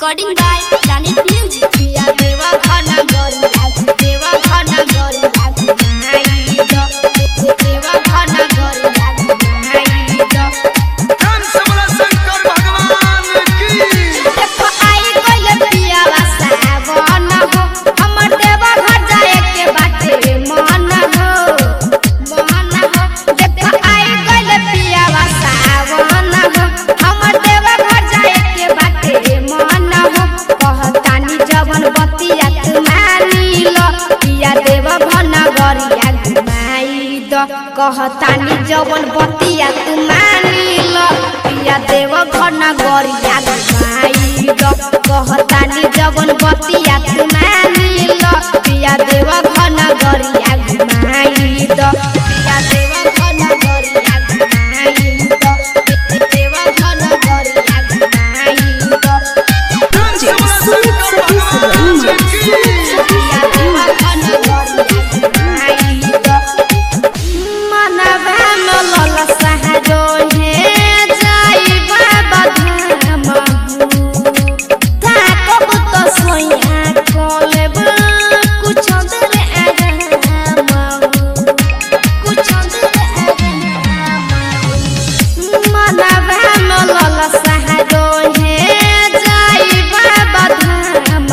Recording by Planet Music. पिया देवा खाना गरिया देवा खाना गरिया घुमाई दो देवा खाना गरिया घुमाई दो धन सबला शंकर भगवान की देखो आई गइल पियावा सावन हो हमर देवा घर जाए के बाटे मन हो मन हो देखो आई गइल पियावा सावन हो हमर देवा घर जाए के बाटे मन हो कहतानी जवन बतिया तू मानी लो पिया देवा भन गरिया घुमाई दो कहतानी जवन बतिया तू मानी लो पिया देव घन गरिया घुमाई दो कहतानी जवन बतिया तू मानी लो पिया देव घन गरिया घुमाई दो पिया देव घन गरिया घुमाई दो देव घन गरिया घुमाई दो धन सबला शंकर भगवान की पिया देव घन गरिया घुमाई दो मनवा न लल सहजो हे जाई बाबा धाम ताकब तो सोया कोलेब कुछ देर आराम कुछ देर आराम मनवा न लल सहजो हे जाई बाबा धाम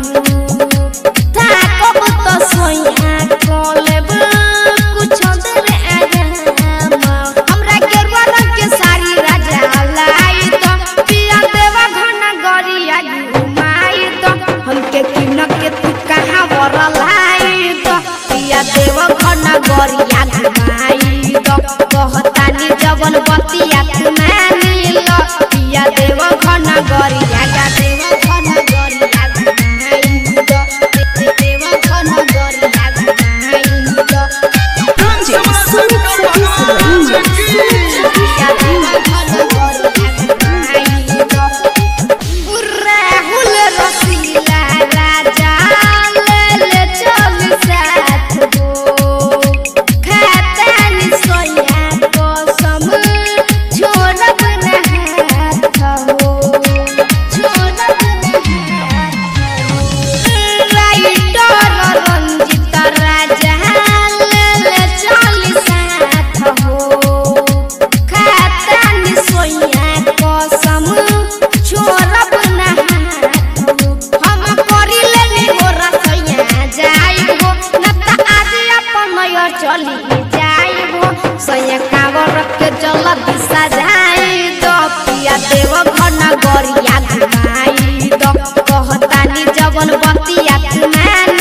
ताकब तो सोया कोलेब कुछ देर आराम हमरा गेरुआ रंग के साड़ी राजा लाई तो पिया देवा घना गरिया घुमाई तो हमके किन के तू कहाँ वर लाई तो पिया देवा घना गरिया घुमाई तो कहतानी जवन बतिया तू मानी लो पिया देवा घना गरिया गा देवा घना गरिया घुमाई तो देवा घना गरिया घुमाई तो धन सबला शंकर भगवान की पिया देवा घना गरिया घुमाई तो राहुल रसीला राजा ले ले चल साथ हो खातानी सोया कसम छोड़ब न हाथ हो छोड़ब न हाथ हो राइटर रंजित राजा ले ले चल साथ हो खातानी सोया कसम छोड़ब न हाथ हो हम करी लेनी हो रसोइया जाई हो न त आज अपन नया चली जाई हो सैया कावर के जल दिशा जाई दो पिया देव घन गरिया घुमाई दो कहतानी जवन बतिया तू मान